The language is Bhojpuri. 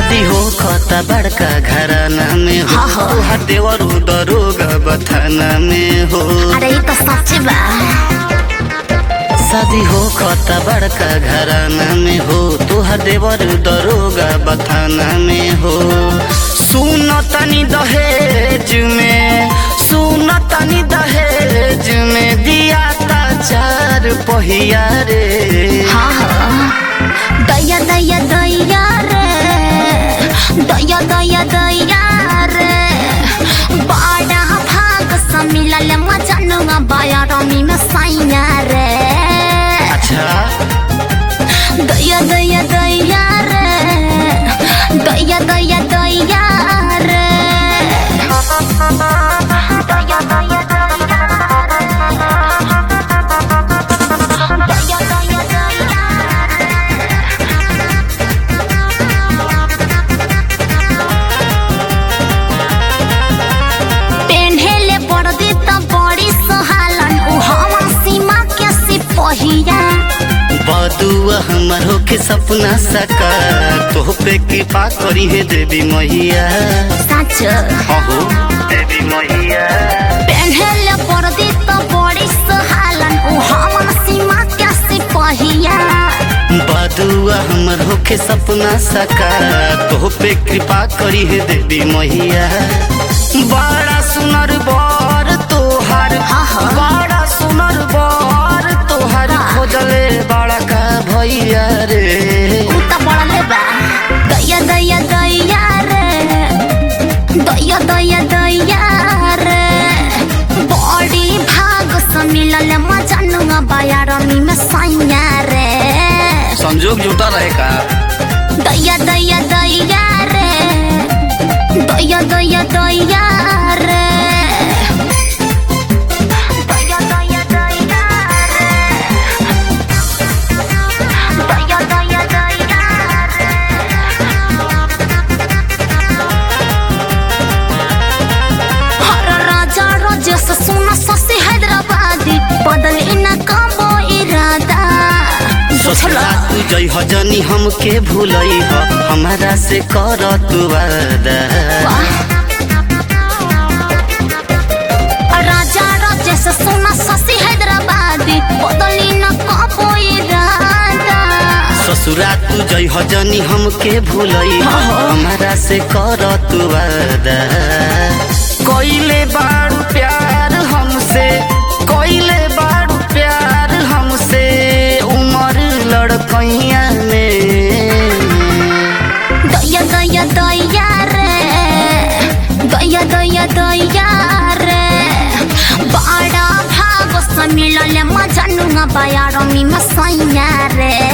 शादी हो खता बड़का घराना में हो हाँ, हाँ। तोहार देवर दरोगा बथाना में हो अरे ये तो सच बा शादी हो खता बड़का घराना में हो तोहार देवर दरोगा बथाना में हो सुन तनी दहेज में सुन तनी दहेज में दिया ता चार पहिया रे हाँ हाँ दया दया दया रे दया दया दया रे बड़ा भाग से मिलल मजनुआ बाया रमी में सैया रे अच्छा दया दया दया रे दया दया दया रे दया दया दया दया दया पेन्हेले बड़दी त बड़ी सहालन उ हवा सीमा के सिपहिया बदुआ हमर होके सपना साकार तोह पे कृपा करी है देवी मैया सच अहो देवी मैया पेन्हेले बड़दी त बड़ी सहालन उ हवा सीमा के सिपहिया बदुआ हमर होके सपना साकार तोह पे कृपा करी है देवी मैया बड़ा सुनर बर तोहार हाँ, हाँ। बड़ा सुनर बर तोहार खोजले बड़ा का भैया रे उ त बड़ले बा दया दया दया रे दया दया दया रे बड़ी भाग से मिलल मजनुआ बाया रमी में सैया रे संजोग जुटा रहे का दया दया दया रे दया दया दया रे दया दया दया रे दया दया दया रे हर राजा राजेश सोना ससी हैदराबादी बदल इना कबो इरादा ससुरा तू जई हजनी हमके भूलई ह हमारा से कर तू वादा राजा राजेश सोना ससी हैदराबादी बदली न कबो इरादा ससुरा तू जई हजनी हमके भूलई ह हमारा से कर तू वादा कोइले बारू प्यार हमसे कोइले बारू प्यार हमसे उमर लड़कैया में दया दया दया रे दया दया दया रे बड़ा भाग से मिलल मजनुआ बाया रमी में सैया रे